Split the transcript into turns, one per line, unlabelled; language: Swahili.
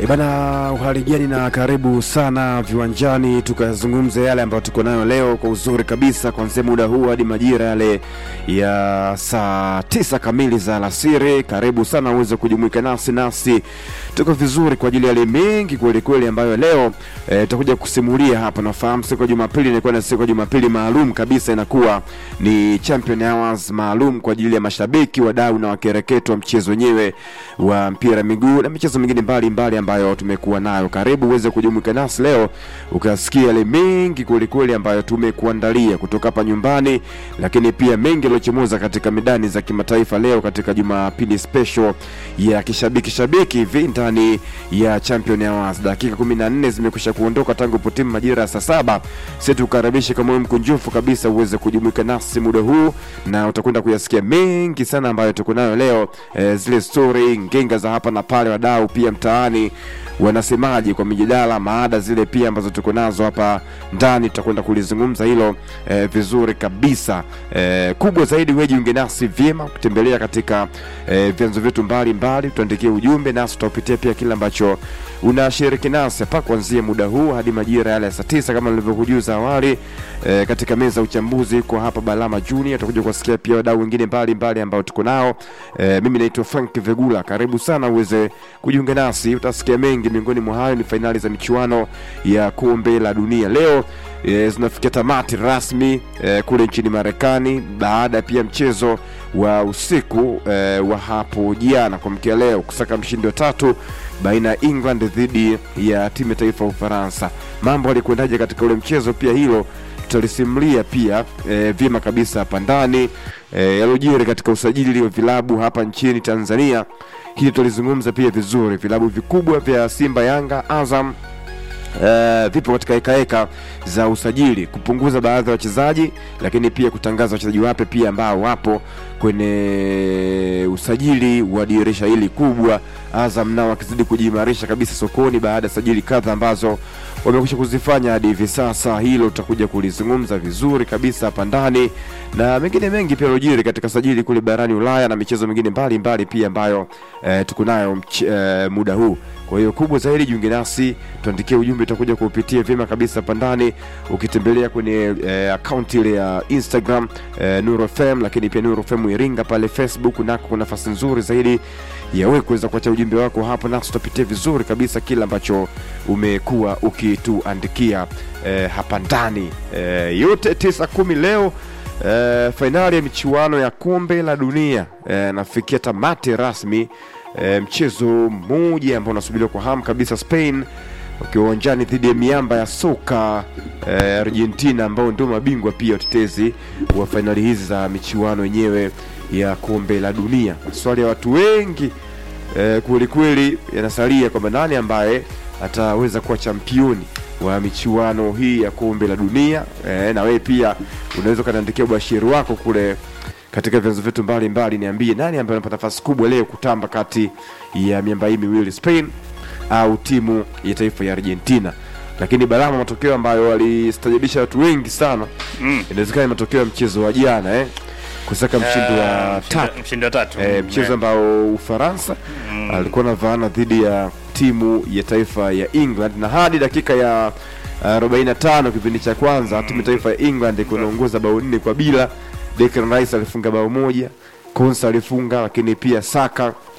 E bana, uhali gani na karibu sana viwanjani, tukazungumza yale ambayo tuko nayo leo kwa uzuri kabisa, kuanzia muda huu hadi majira yale ya saa tisa kamili za alasiri. Karibu sana uweze kujumuika nasi, nasi tuko vizuri kwa ajili ya yale mengi kweli kweli ambayo leo eh, tutakuja kusimulia hapa. Nafahamu siku ya Jumapili inakuwa na siku ya Jumapili maalum kabisa, inakuwa ni Champion Hours maalum kwa ajili ya mashabiki, wadau na wakereketo wa mchezo wenyewe wa mpira miguu na michezo mingine mbalimbali ambayo tumekuwa nayo. Karibu uweze kujumuika nasi leo ukasikia yale mengi kwelikweli ambayo tumekuandalia kutoka hapa nyumbani, lakini pia mengi yaliyochomoza katika midani za kimataifa leo katika Jumapili special ya kishabiki shabiki hivi ndani ya Champion Hours. Dakika 14 zimekwisha kuondoka tangu potimu majira ya saa saba. Sisi tukaribishe kwa moyo mkunjufu kabisa uweze kujumuika nasi muda huu, na utakwenda kuyasikia mengi sana ambayo tuko nayo leo, eh, zile story ngenga za hapa na pale, wadau pia mtaani wanasemaje kwa mijadala, maada zile pia ambazo tuko nazo hapa ndani, tutakwenda kulizungumza hilo eh, vizuri kabisa. Eh, kubwa zaidi, wewe jiunge nasi vyema kutembelea katika eh, vyanzo vyetu mbalimbali, tuandikie ujumbe nasi tutapitia pia kile ambacho unashiriki nasi hapa kuanzia muda huu hadi majira yale ya saa tisa kama nilivyokujuza awali. E, katika meza ya uchambuzi kwa hapa Balama Junior, tutakuja kuwasikia pia wadau wengine mbalimbali ambao tuko nao. E, mimi naitwa Frank Vegula, karibu sana uweze kujiunga nasi, utasikia mengi. Miongoni mwa hayo ni fainali za michuano ya kombe la dunia leo e, zinafikia tamati rasmi e, kule nchini Marekani baada pia mchezo wa usiku e, wa hapo jana kuamkia leo kusaka mshindi wa tatu baina ya England dhidi ya timu ya taifa ya Ufaransa. Mambo alikwendaje katika ule mchezo? Pia hilo tutalisimulia pia e, vyema kabisa hapa ndani e, yalojiri katika usajili wa vilabu hapa nchini Tanzania. Hili tutalizungumza pia vizuri, vilabu vikubwa vya Simba, Yanga, Azam Uh, vipo katika hekaheka za usajili kupunguza baadhi ya wachezaji, lakini pia kutangaza wachezaji wapya pia ambao wapo kwenye usajili wa dirisha hili kubwa. Azam nao wakizidi kujiimarisha kabisa sokoni baada ya sajili kadha ambazo wamekwisha kuzifanya hadi hivi sasa. Hilo tutakuja kulizungumza vizuri kabisa hapa ndani na mengine mengi pia yalojiri katika sajili kule barani Ulaya na michezo mingine mbalimbali pia ambayo eh, tuko nayo eh, muda huu kwa hiyo kubwa zaidi, jiunge nasi, tuandikie ujumbe, utakuja kuupitia vyema kabisa hapa ndani, ukitembelea kwenye eh, akaunti ile ya Instagram eh, Nuru FM, lakini pia Nuru FM Iringa pale Facebook, nako kuna nafasi nzuri zaidi ya wewe kuweza kuacha ujumbe wako hapo, nasi tutapitia vizuri kabisa kile ambacho umekuwa ukituandikia eh, hapa ndani eh, yote tisa kumi leo eh, fainali ya michuano ya kombe la dunia eh, nafikia tamati rasmi. E, mchezo mmoja ambao unasubiriwa kwa hamu kabisa, Spain wakiwa uwanjani dhidi ya miamba ya soka e, Argentina ambao ndio mabingwa pia watetezi wa fainali hizi za michuano yenyewe ya kombe la dunia. Maswali ya watu wengi e, kweli kweli yanasalia kwamba nani ambaye ataweza kuwa championi wa michuano hii ya kombe la dunia e, na wewe pia unaweza ukaniandikia ubashiri wako kule katika vyanzo vyetu mbalimbali, niambie nani ambaye anapata nafasi kubwa leo kutamba kati ya miamba hii miwili, Spain au timu ya taifa ya Argentina. Lakini Balama, matokeo ambayo walistajabisha watu wengi sana mm. inawezekana ni matokeo ya mchezo wa jana eh, kusaka mshindi wa tatu
mshindi wa tatu
eh, mchezo ambao Ufaransa mm. alikuwa na vaana dhidi ya timu ya taifa ya England na hadi dakika ya 45 kipindi cha kwanza timu ya taifa ya England iko inaongoza bao nne kwa bila Declan Rice alifunga bao moja, Konsa alifunga, lakini pia Saka